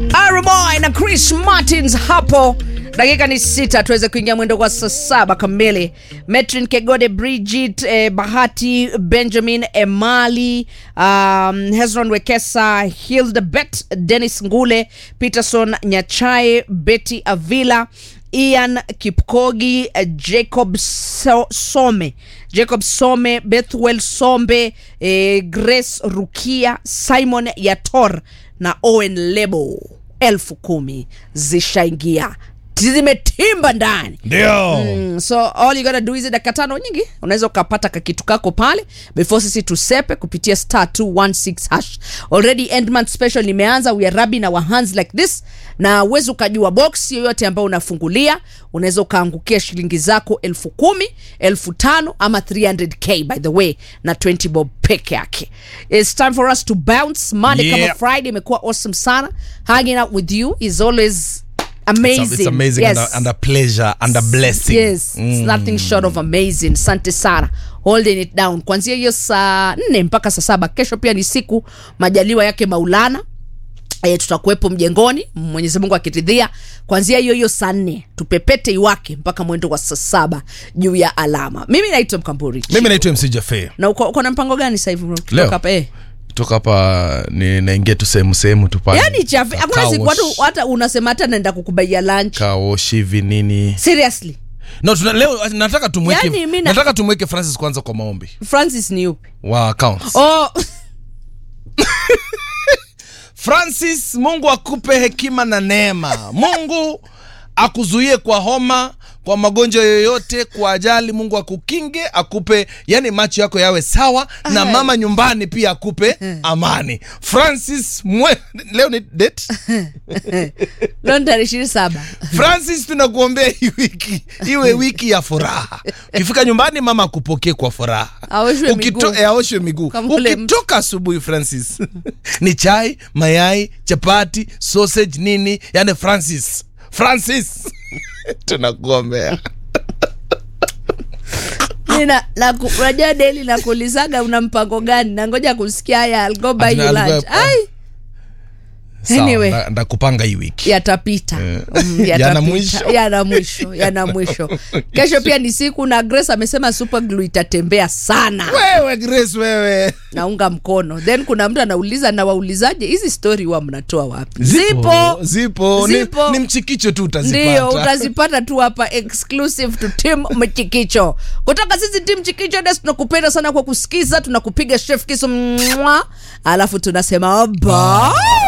Arboy na Chris Martins hapo. Dakika ni sita tuweze kuingia mwendo kwa saa saba kamili. Metrin Kegode, Bridget eh, Bahati, Benjamin Emali, um, Hezron Wekesa, Hildebet, Dennis Ngule, Peterson Nyachae, Betty Avila, Ian Kipkogi, eh, Jacob so Some, Jacob Some, Bethwell Sombe, eh, Grace Rukia, Simon Yator na Owen Lebo. Elfu kumi zishaingia zimetimba ndani ndio Mm, so all you gotta do is dakika tano nyingi unaweza ukapata kakitu kako pale before sisi tusepe kupitia star 216 hash already end month special imeanza we are rubbing our hands like this na uwezi ukajua box yoyote ambayo unafungulia unaweza ukaangukia shilingi zako elfu kumi elfu tano ama 300k by the way na 20 bob peke yake its time for us to bounce monday Yeah. kama friday imekuwa awesome sana hanging out with you is always amazing, It's, it's amazing yes. and, a, and a pleasure and a blessing yes it's nothing short of amazing asante sana holding it down kuanzia hiyo saa nne mpaka saa saba kesho pia ni siku majaliwa yake maulana E, tutakuwepo mjengoni mwenyezi mungu akiridhia kwanzia hiyo hiyo saa nne tupepete iwake mpaka mwendo wa saa saba juu ya alama mimi naitwa mkamburi mimi naitwa mc jafe na uko, uko na mpango gani sasa hivi bro? Kutoka Leo? hapa, eh. toka hapa ni naingia tu sehemu sehemu tu pale yaani chafe hakuna Car siku wash, watu hata unasema hata naenda kukubaia lunch car wash hivi nini seriously no tuna, leo nataka tumweke Yaani mi na- nataka tumweke francis kwanza kwa maombi francis ni upi wa accounts oh, francis mungu akupe hekima na neema mungu akuzuie kwa homa kwa magonjwa yoyote kwa ajali mungu akukinge akupe yani macho yako yawe sawa na Aya. mama nyumbani pia akupe amani francis mwe, leo ni date leo ni tarehe ishirini saba francis tunakuombea hii wiki iwe wiki ya furaha ukifika nyumbani mama akupokee kwa furaha Aoshwe Ukito- miguu. eh, aoshwe miguu Kama ule mtu. ukitoka asubuhi francis ni chai mayai chapati sausage nini yani francis francis tunakuombea Nina- naku- unajua deli nakuulizaga una mpango gani na ngoja kusikia haya I'll go buy Ati you na- lunch. I'll go- Ai, Sawa, Anyway. nda- ndakupanga hii wiki yatapita Eh. Mm, Yana yatapita. mwisho. yana mwisho yana mwisho kesho pia ni siku na grace amesema super glue itatembea sana wewe grace wewe naunga mkono then kuna mtu anauliza na waulizaje hizi story huwa mnatoa wapi zipo zipo, Zipo. Ni, ni mchikicho tu utazipata ndio utazipata tu hapa exclusive to tim mchikicho kutoka sisi tim chikicho des tunakupenda sana kwa kusikiza tunakupiga chef kiso mwa alafu tunasema bye